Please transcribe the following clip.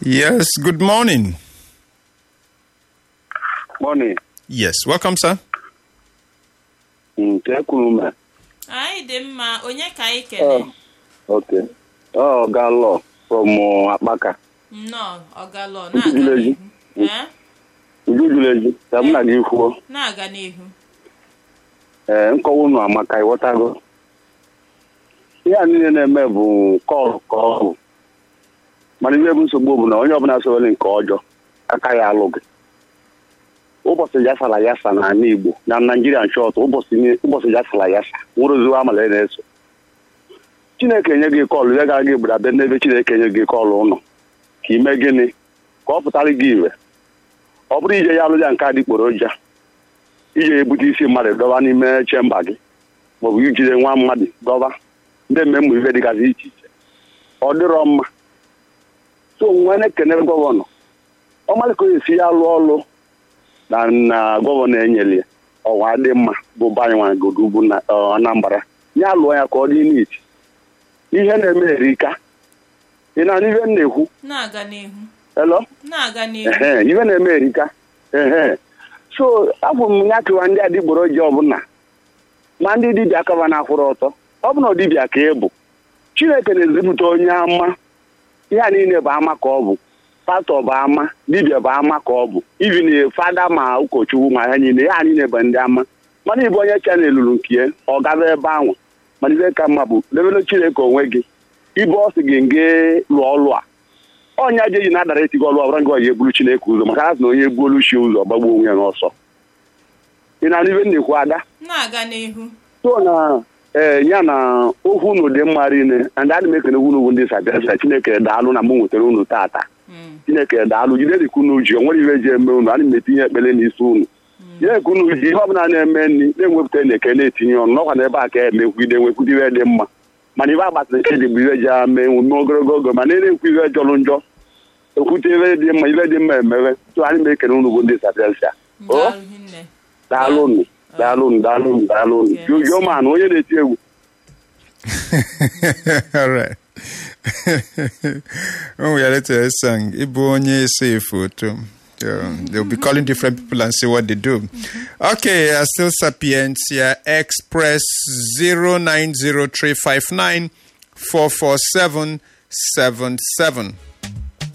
Yes, good morning. Morning. Yes, welcome, sir. Nke kwuru m. anyị dị mma onye ka anyị kele Oh, okay. Oh, Galo from uh, Akpaka. nnọọ ọgalọ Ntụtụrụ na-aga ezi. n'ihu Ee, Uju jụrụ eju. Ka m na gị kwuo. na-aga n'ihu Ee, nkọwa unu amaka ịghọtago. Ihe a niile na-eme bụ kọl ka ọ bụ. Mana ihe bụ nsogbu bụ na onye ọbụla sowere nke ọjọọ aka ya alụ gị. Ụbọchị yasara yasa n'ala Igbo na Naijiria shọt ụbọchị ni- ụbọchị yasara yasa nwere oziwo amala na-eso. Chineke nye gị kọlụ ya gara gị gbara be n'ebe Chineke nye gị kọlụ ụlọ ka ime gịnị ka ọ pụtara gị ire ọ bụrụ ije ya alụ ya nke adịgboroja ije ebute isi mmadụ dọba n'ime chemba gị maọbụ ijide nwa mmadụ dọba ndị mmemme ife dịgasị iche iche ọ dịrọ mma so nwee na-ekene gọvanọ ọmalị ka o esi ya alụ ọlụ na na gọvanọ enyere ya ọwa dị mma bụ banye nwa godubu na ọ, Anambra ya lụọ ya ka ọ dị n'iti ihe na-eme erika ị na-anụ ihe m na-ekwu na-aga n'ihu elo na-aga n'ihu ehe ife na-eme erika ehe so abụ m ya kụwa ndị adịgboroja ọbụla ma ndị dibịa kaba na-akwụrụ ọtọ ọ bụ na dibịa ka ị bụ chineke na-ezipụta onye ama ihe a niile bụ ama ka ọ bụ pastọ bụ ama dibịa bụ ama ka ọ bụ ibi na fada ma ụkọchukwu ma ha niile ha niile bụ ndị ama mana ịbụ onye chanel lụrụ nke ya ọ gaba ebe ahụ mana ife ka mma bụ lebere chineke onwe gị ibe ọ sị gị nge lụọ ọlụ a onye aja eji na-adara etigo ọlụ ọbụla ngị onye eburu chineke ụzọ maka ha sị na onye egbuolu chi ụzọ gbagbuo onwe ya n'ọsọ ị na-anụ ibe m na-ekwu ada na-aga n'ihu so na ee ya na okwu unu dị mma rinne na ndị adị m ekene unu bụ ndị sabiasa chineke daalụ na mụ nwetara unu tata Mm, chineke daalụ jide dịka unu ji o nwere ihe ji eme unu ana m etinye ekpere n'isi unu jide ka unu ji ihe ọbụla na-eme nri na-enwepụta na eke na-etinye ọnụ n'ọkwa na ebe a ka emekwuide enwekwude ihe dị mma mana ibe agbasara ike dị bụ ihe ji ame emume ogologo oge ma na-ekwu ihe jọrọ njọ ekwute ihe dị mma ihe dị mma emewe so anyị m ekene unu bụ ndị sabiasa o daalụ hinne daalụ unu daalụ unu daalụ unu daalụ unu jujuo ma na onye na-eti egwu All right. when we are at a song, Ibu onye say photo. Um, they'll be calling different people and see what they do. Okay, uh, still Sapientia Express 090359 44777.